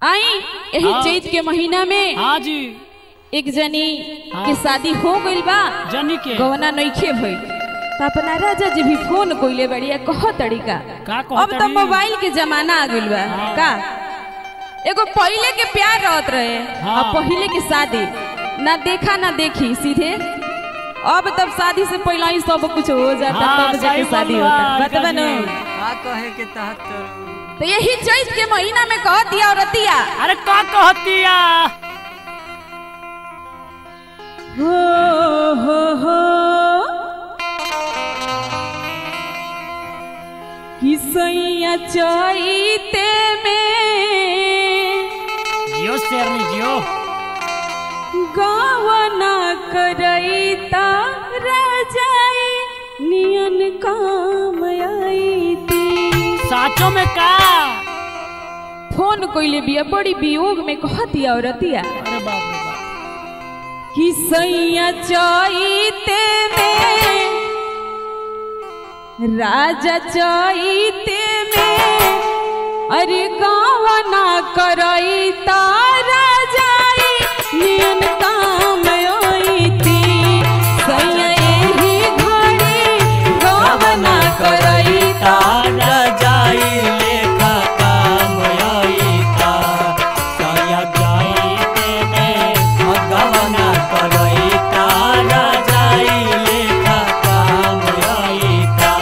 आई यही हाँ। चैत के महीना में हाँ जी एक जनी हाँ। के शादी हो गइल बा जनी के गवना नइखे भइल त अपना राजा जी भी फोन कइले बड़िया कह तरीका का अब तो कहतड़ी? मोबाइल के जमाना आ गइल बा हाँ। का एगो पहिले के प्यार रहत रहे हाँ। और पहिले के शादी ना देखा ना देखी सीधे अब तब शादी से पहले ही सब कुछ हो जाता हाँ, तब जाके सही शादी बोल बा, होता बतबा न जी। का कहे के तहत तो यही चैत के महीना में कह दिया औरतिया अरे का कहतिया हो हो हो किसैया चैते में जियो शेरनी जियो गावना करई ता राजाई नियन काम आई ती साचो में का फोन कइले बिया बड़ी वियोग में कह दिया औरतिया अरे बाप रे बाप कि सैया चैते में राजा चैते में अरे गावना करई तारा जाई नियन काम आईती सैया एही घड़ी गावना करई तारा जाई लेखा काम आईता सया जाई तेने भगवाना करई तारा जाई लेखा काम आईता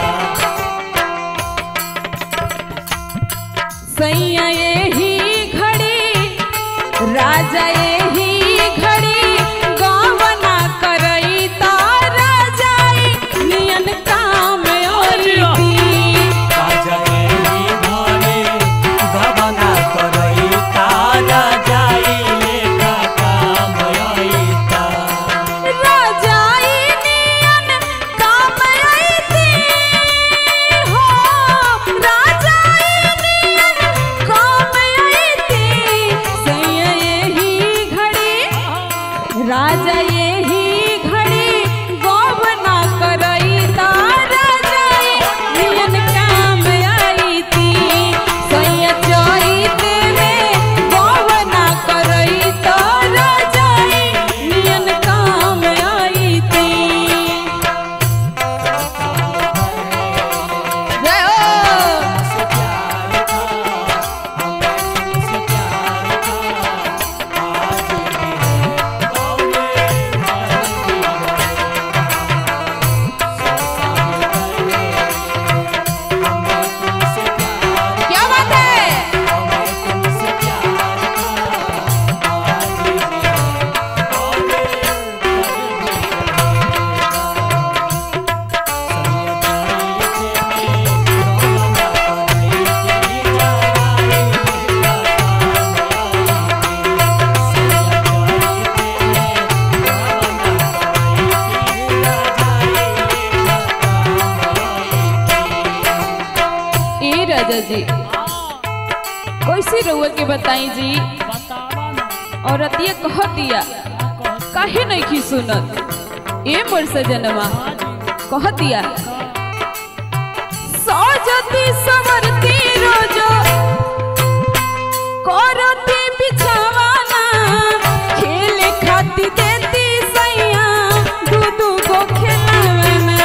सैया एही घड़ी राजा एही घड़ी गावना करई तारा जाई नियन काम आईती काजलेरी घरे भगवाना करई तारा जाई लेखा काम आईता राजाई नियन काम आईती हो राजाई नियन काम आईती सैया एही घड़ी राजा एही घड़ी गौवना करई तारा जाई नियन काम आईती सैया चैत में गौवना करई तारा जाई नियन काम आईती जय हो से प्यार था हमें तुमसे प्यार था आज भी है कौने मर्जी संसार भरे हमें तुमसे प्यार क्या बात है हमें तुमसे प्यार था आज भी है कौने ए राजा जी कैसे रहुआ के बताई जी बतावा ना और अतिया कह दिया का कहत काहे नहीं की सुनत ए मोर सजनवा हाँ जी कह दिया सजती सवरती रोजो करती बिछावाना खेले खाती देती सैया दू दू गो खेलावाना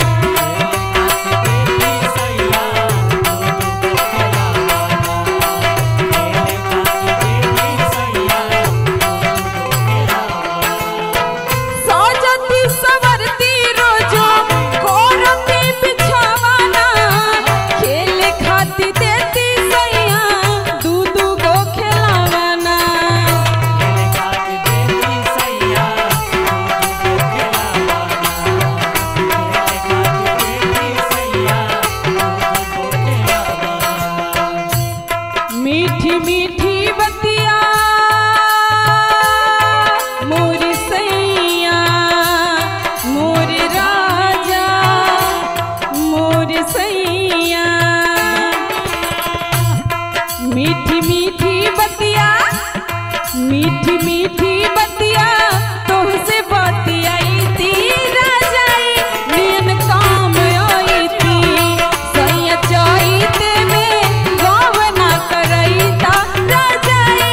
सजती सवरती रोजो करती बिछावाना खेले खाती देती सैया दू दू गो खेलावाना मीठी मीठी बतिया मोर सैया मोर राजा मोर सैया मीठी मीठी बतिया मीठी मीठी बतिया तुमसे बतियाई ती राजाई नियन काम आई ती सैया चैत में गवना करई ता राजाई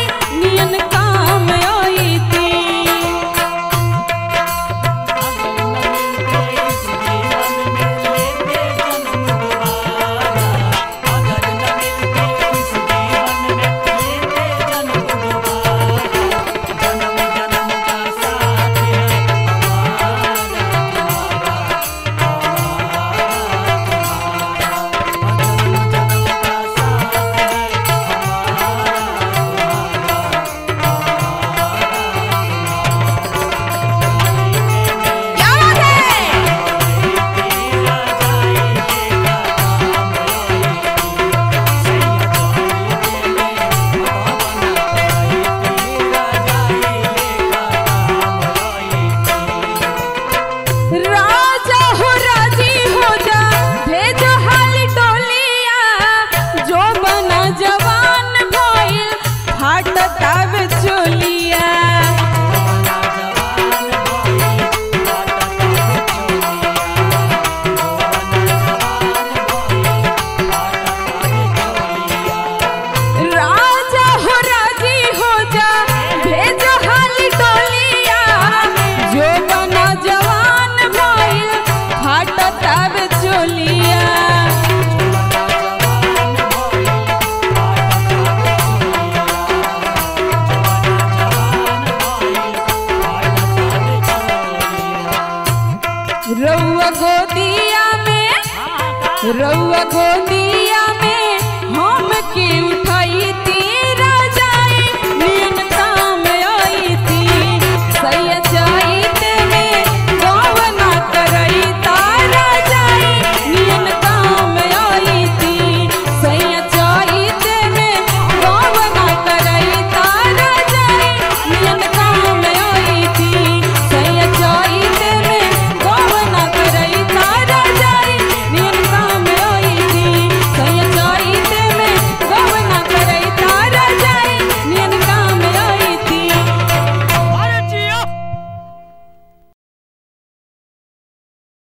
रउआ गोदी